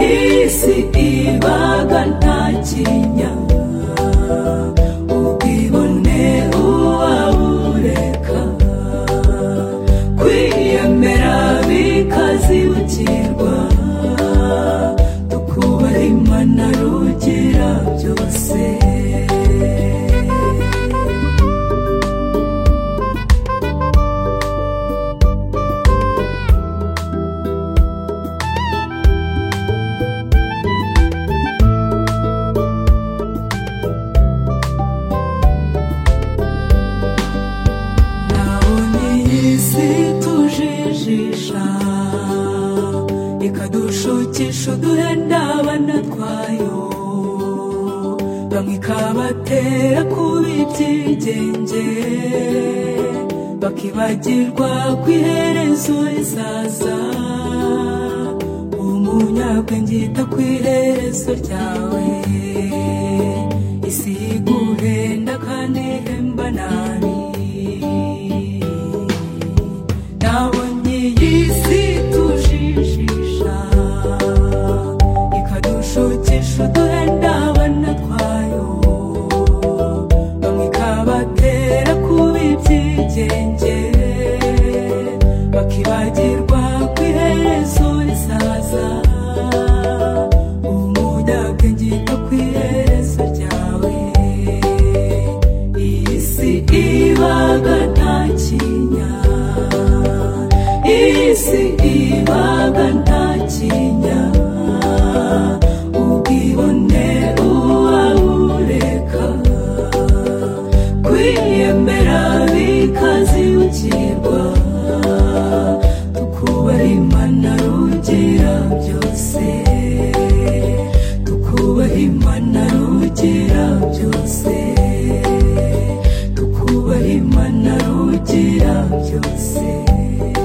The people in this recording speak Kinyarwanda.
isi ibaga nta kinya ubwibone uwabureka kwiyemera bikazibukirwa tukubaha imana rugira byose nabonye iyi si tujijisha ikadushukisha uduhe n'abana twayo bamwe ikabatera kuba ibyigenge bakibagirwa ku iherezo rizaza umunyabwenge yita ku iherezo ryawe isi iguhenda kandi ihemba nabi nabonye iyi si tujijisha ikadushukisha uduhenda abana twayo bamwe ikabatera kuba ibyigenge bakibagirwa ku iherezo rizaza umunyabwenge yita ku iherezo ryawe iyi si ibaga nta kinya iyi si ibaga nta kinya ubwibone uwabureka kwiyemera bikazibukirwa tukubaha imana rugira byose tukubaha imana rugira byose tukubaha imana rugira byose